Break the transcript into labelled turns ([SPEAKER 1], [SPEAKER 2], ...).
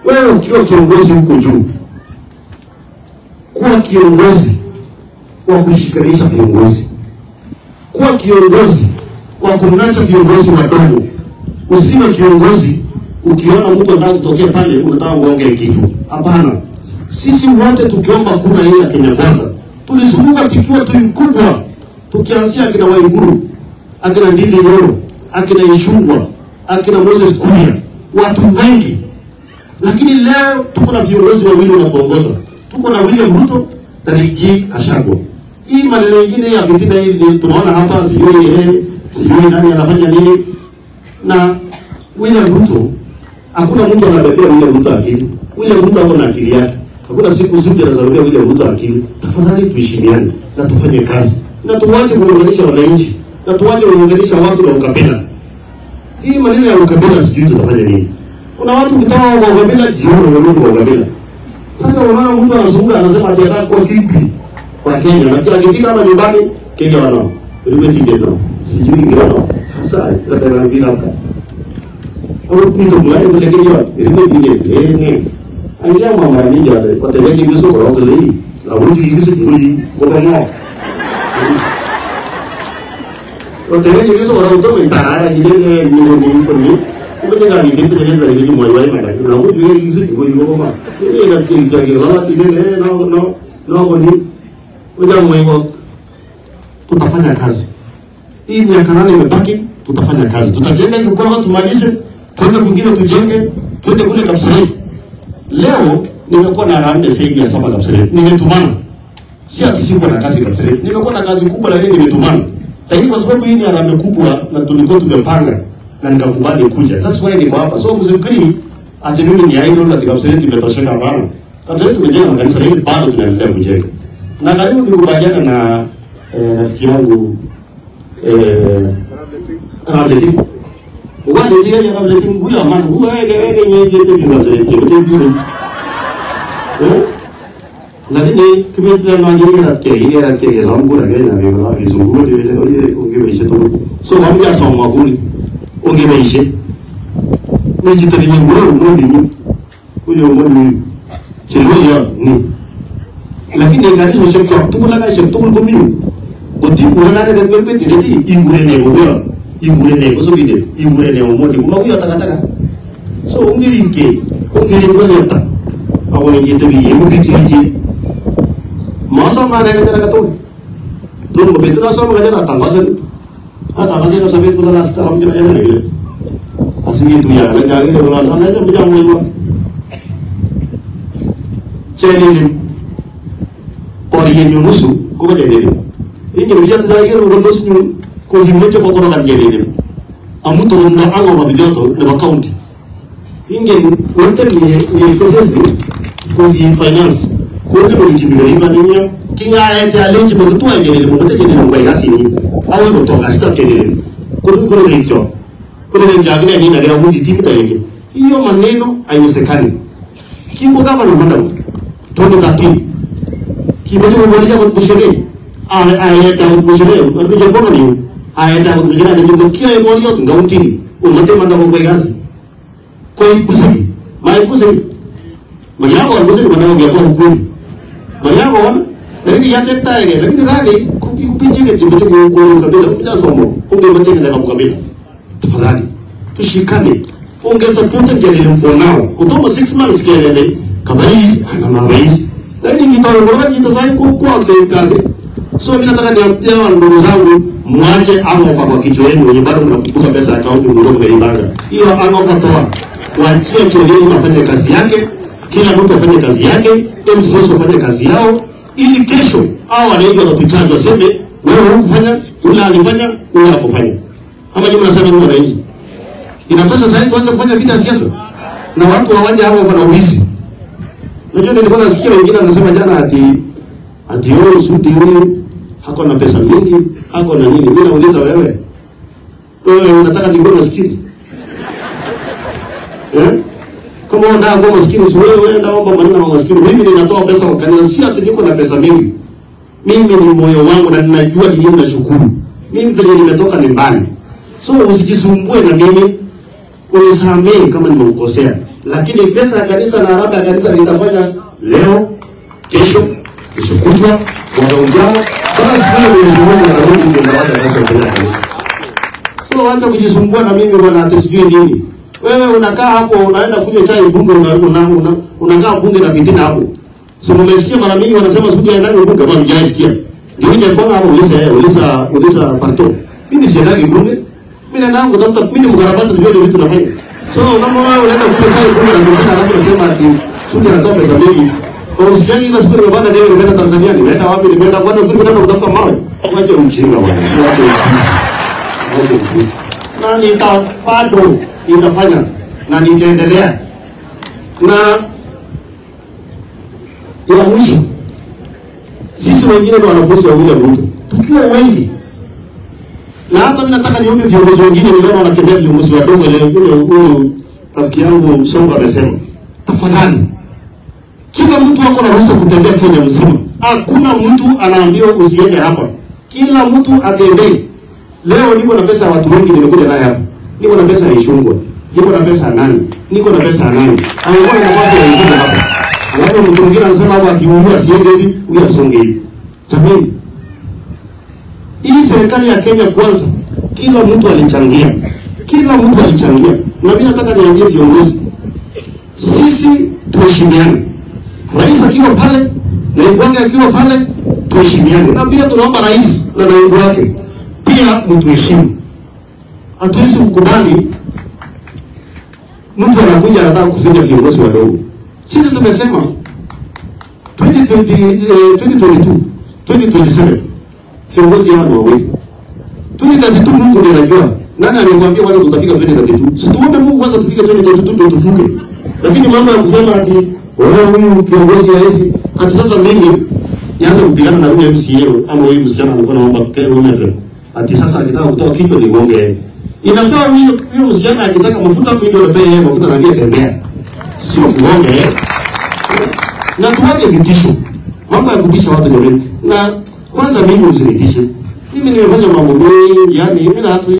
[SPEAKER 1] Wewe ukiwa kiongozi huko juu, kuwa kiongozi wa kushikanisha viongozi, kuwa kiongozi wa kumnacha viongozi wadogo. Usiwe kiongozi ukiona mtu anataka kutokea pale unataka uongee kitu. Hapana, sisi wote tukiomba kura hii ya Kenya Kwanza tulizunguka tukiwa timu kubwa, tukianzia akina Waiguru, akina Ndindi Nyoro, akina Ishungwa, akina Moses Kuria, watu wengi lakini leo tuko na viongozi wawili wanatuongoza. Tuko na William Ruto na Rigathi Gachagua. Hii maneno mengine ya fitina hii ni tunaona hapa, sijui eh, sijui nani anafanya nini. Na William Ruto, hakuna mtu anabebea William Ruto akili. William Ruto ako na akili yake. Hakuna siku siku anazarubia William Ruto akili. Tafadhali tuheshimiane na tufanye kazi na tuwache kuunganisha wananchi na tuwache kuunganisha watu na ukabila. Hii maneno ya ukabila sijui tutafanya nini. Kuna watu ukitaka kwa ukabila jioni wanarudi kwa ukabila. Sasa unaona mtu anazunguka anasema ati anataka kuwa kipi wa Kenya na kila akifika hapa nyumbani Kenya wanao. Ilikuwa tinde no. Sijui ngira no. Sasa kata na bila hapa. Au kitu mlai vile Kenya ilikuwa tinde eh ne. Angia mama mingi hata kwa tele kingi soko kwa kile hii. La wuti kingi soko hii kwa kama. Kwa tele kingi soko kwa kutoka itarara ile ni ni ni kujenga ni kitu kile kile kile mwa wale mada na huyu yeye hizo kiko hiyo kama ile nasikia kitu kile la kile ile no no no kwa ni uja mwengo tutafanya kazi hii miaka nane imebaki tutafanya kazi tutajenga hiyo kwa tumalize twende kwingine tujenge twende kule Kapseret leo nimekuwa na rande zaidi ya saba Kapseret nimetumana si ati siko na kazi Kapseret nimekuwa na kazi kubwa lakini nimetumana lakini kwa sababu hii ni harambee kubwa na tulikuwa tumepanga na nikakubali kuja. That's why niko hapa. So msifikiri ati mimi ni idol ati Kapseret imetosheka hapana. Kapseret tumejenga makanisa lakini bado tunaendelea kujenga. Na karibu nikubaliana na eh, rafiki yangu eh Ramleti. Wale ndio ya Ramleti huyo amana huyo yeye yeye yeye yeye ndio ndio Eh? lakini kimeta na ngiri na ke ile na ke zambu na ke na vile na vizungu ndio ile oye ungebeishe tu so kama ya somo kuni ungebeishe nijito ni ngoro ngodi ni huyo ngodi chelo ya ni lakini ngari so shek tok tukul ka shek tukul ko miu goti kura na de ngel beti de ingure ne go yo ingure ne go so bide ingure ne omodi kuma kuyo taka taka so ungiri ke ungiri ko leta awo ngite bi yego bidi masa mana yang kita kata tu begitu lah sama kerja datang kasan ah tak kasih nak sabit pun lah sekarang macam mana lagi asing itu ya lagi lagi dia bilang mana aja macam mana jadi pori yang nyunusu kau baca jadi ini jadi macam lagi orang nusu kau hidup macam kau orang jadi jadi amu turun dah angau babi jatuh lepas county ingin untuk ni ni proses ni kau di finance ko ni mo jimi gari ma dunya ki nga ya ta le jimi to ay gele mo ta gele mo bay gasi ni awu ko to ga sta gele ko ko ko ni cho ko ni jagne ni na ga mu di tim ta yenge hiyo maneno haiwezekani kiko kama na madam to ni katin ki mo mo wali ko kushege a a ya ta ko kushege ko ni je ko ni a ya ta ko kushege ni ko ki ay mo yo nga untini o mo te manda ko bay gasi ko kusigi mai kusigi Magyako alikuwa ni maneno ya kwa hukumi Mayako wana lakini yate taege lakini rani kupi kupinji ke timu timu kwa kabila kuja somo unge mtenge na kabila tafadhali tushikane unge support ngelele for now kutomo 6 months kelele kabaizi ana mabaizi lakini kitoro kwa nini sasa kwa kwa kazi so mimi nataka niambie wa ndugu zangu mwache angofa kwa kichwa yenu wenye bado mnakumbuka pesa ya akaunti mdogo mmeipanga hiyo angofa toa waachie kiolini afanye kazi yake kila mtu afanye kazi yake, MCS wafanye kazi yao, ili kesho hao wananchi wanatuchaji waseme wewe hukufanya, ule alifanya, ule hakufanya. Ama nyinyi mnasema ni wananchi? Inatosha sasa tuanze kufanya vita ya siasa na watu hawaje hapo wana uwizi. Unajua nilikuwa nasikia wengine wanasema jana ati ati huyu Sudi huyu hako na pesa mingi, hako na nini. Mimi nauliza wewe, wewe unataka nikuwe maskini eh? kama unataka kuwa maskini, si wewe wewe omba maneno ya maskini. Mimi ninatoa pesa kwa kanisa, si ati niko na pesa mingi. Mimi ni moyo wangu na ninajua ni nini nashukuru. Mimi penye nimetoka ni mbali, so usijisumbue na mimi, unisamehe kama nimekukosea, lakini pesa ya kanisa na harambee ya kanisa nitafanya leo, kesho, kesho kutwa, mwaka ujao, mpaka siku ile Mwenyezi Mungu atarudi ndio nawacha pesa mbele ya kanisa. So wacha kujisumbua na mimi bwana, ati sijui nini. Wewe unakaa hapo unaenda kunywa chai bunge, una, una, una, unakaa bunge na fitina hapo. So mmesikia mara mingi wanasema sudi aendani bunge, bwana mjaisikia. Ndio nje kwa hapo ulisa ulisa ulisa parto. Mimi siendagi bunge. Mimi naenda yangu tafuta mimi ni mkarabati ndio ile vitu nafanya. So kama wewe unaenda kunywa chai bunge na fitina alafu unasema ati sudi anatoa pesa mingi. Kwa usikiani ile siku nimepanda ndege nimeenda Tanzania, nimeenda wapi? Nimeenda kwa nini nimeenda kutafuta mawe? Wacha ujinga bwana. Wacha ujinga na nita bado itafanya na nitaendelea. Na ya mwisho, sisi wengine ni wanafunzi wa William Ruto, tukiwa wengi, na hata mimi nataka nione viongozi wengine, niliona wanatembea viongozi wadogo. Ile ule ule rafiki yangu Songo amesema, tafadhali, kila mtu ako na ruhusa kutembea Kenya mzima. Hakuna mtu anaambiwa usiende hapa, kila mtu atembee. Leo niko na pesa ya watu wengi nimekuja naye hapa. Niko na pesa ya Ishungwa. Niko na pesa ya nani? Niko na pesa ya nani? Anakuwa na nafasi ya wengine hapa. Alafu mtu mwingine anasema hapa akiumia asiende hivi, huyu asonge hivi. Jamani. Hii serikali ya Kenya kwanza kila mtu alichangia. Kila mtu alichangia. Na mimi nataka niambie viongozi. Sisi tuheshimiane. Rais akiwa pale, naibu wake akiwa pale, tuheshimiane. Na pia tunaomba rais na naibu wake pia mtuheshimu. Hatuwezi kukubali mtu anakuja anataka kufinya viongozi wadogo. Sisi tumesema 2020, eh, 2022 2027 viongozi hawa ni wawili. 2032 Mungu ndiye anajua. Nani amekwambia kwanza tutafika 2032? Si tuombe Mungu kwanza tufike 2032 ndio tuvuke. Lakini mambo ya kusema ati wewe huyu kiongozi rais ati sasa mimi nianze kupigana na huyu MCA ama huyu msichana alikuwa anaomba kilometer ati sasa akitaka kutoa kichwa ni gonge. Inafaa huyo huyo msichana akitaka mafuta mimi ndio napea yeye mafuta na ndiye tembea. Sio kugonge. Na tuwache vitisho. Mambo ya kutisha watu jamani. Na kwanza mimi usinitishe. Mimi nimefanya mambo mengi, yani mimi na